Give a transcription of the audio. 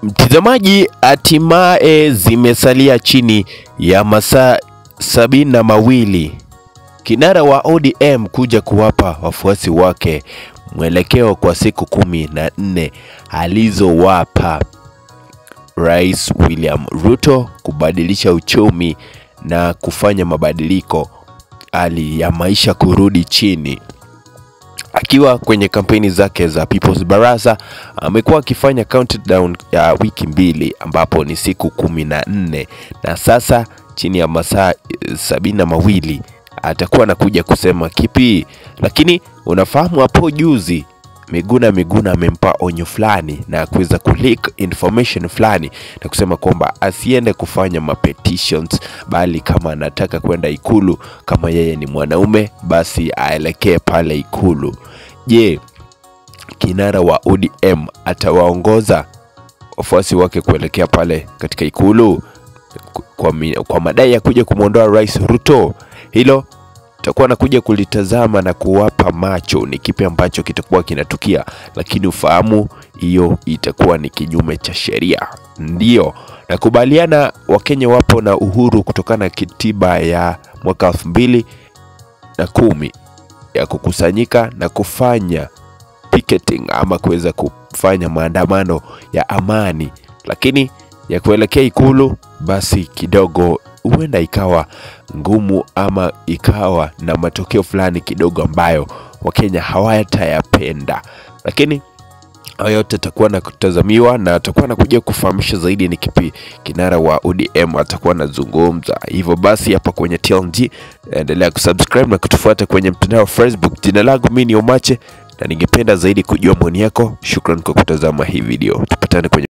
Mtazamaji, hatimaye zimesalia chini ya masaa sabini na mawili kinara wa ODM kuja kuwapa wafuasi wake mwelekeo kwa siku kumi na nne alizowapa Rais William Ruto kubadilisha uchumi na kufanya mabadiliko, hali ya maisha kurudi chini. Akiwa kwenye kampeni zake za People's Baraza amekuwa akifanya countdown ya wiki mbili ambapo ni siku kumi na nne na sasa chini ya masaa eh, sabini na mawili atakuwa anakuja kusema kipi. Lakini unafahamu hapo juzi Miguna Miguna amempa onyo fulani na kuweza kuleak information fulani na kusema kwamba asiende kufanya mapetitions, bali kama anataka kwenda Ikulu, kama yeye ni mwanaume, basi aelekee pale Ikulu. Je, kinara wa ODM atawaongoza wafuasi wake kuelekea pale katika Ikulu kwa, mi- kwa madai ya kuja kumwondoa Rais Ruto? Hilo takuwa nakuja kulitazama na kuwapa macho ni kipi ambacho kitakuwa kinatukia, lakini ufahamu hiyo itakuwa ni kinyume cha sheria. Ndiyo nakubaliana, Wakenya wapo na uhuru kutokana na katiba ya mwaka elfu mbili na kumi ya kukusanyika na kufanya picketing ama kuweza kufanya maandamano ya amani, lakini ya kuelekea Ikulu basi kidogo huenda ikawa ngumu ama ikawa na matokeo fulani kidogo ambayo Wakenya hawatayapenda, lakini hayo yote atakuwa na kutazamiwa na atakuwa anakuja kufahamisha zaidi ni kipi kinara wa ODM atakuwa anazungumza. Hivyo basi hapa kwenye TLG endelea kusubscribe na kutufuata kwenye mtandao wa Facebook. Jina langu mimi ni Omache na ningependa zaidi kujua maoni yako. Shukran kwa kutazama hii video, tupatane kwenye